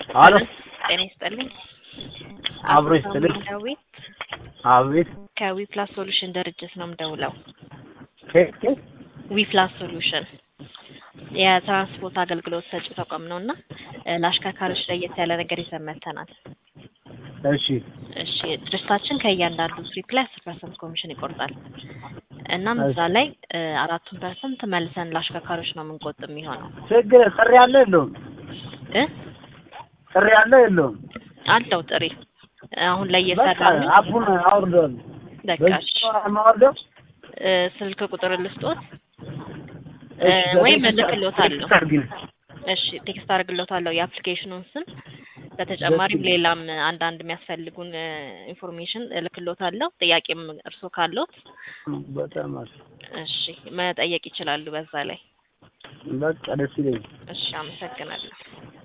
አሎ ጤና ይስጥልኝ። አብሮ ይስጥልኝ። ዳዊት አቤት ከዊ ፕላስ ሶሉሽን ድርጅት ነው የምደውለው። ኬክ ኬክ ዊ ፕላስ ሶሉሽን የትራንስፖርት አገልግሎት ሰጪ ተቋም ነው እና ለአሽከርካሪዎች ለየት ያለ ነገር ይዘን መጥተናል። እሺ እሺ ድርጅታችን ከእያንዳንዱ ትሪፕ ላይ አስር ፐርሰንት ኮሚሽን ይቆርጣል። እናም እሺ። እዛ ላይ አራቱን ፐርሰንት መልሰን ለአሽከርካሪዎች ነው የምንቆጥ የሚሆነው ችግር ጥሪ አለ የለውም? እ ጥሪ አለ የለውም? አለው ጥሪ አሁን ላይ በቃ እየሰራ ነው። አፑን አውርደዋል። በቃ እሺ። ማወርደው እ ስልክ ቁጥር ልስጦት እ ወይም እልክልዎታለሁ። እሺ ቴክስት አድርግልዎታለሁ የአፕሊኬሽኑን ስም በተጨማሪም ደስ ይላል። ሌላም አንዳንድ የሚያስፈልጉን ኢንፎርሜሽን እልክልዎታለሁ። ጥያቄም እርስዎ ካለዎት በጣም አሪፍ። እሺ መጠየቅ ይችላሉ በዛ ላይ። በቃ ደስ ይለኛል። እሺ አመሰግናለሁ።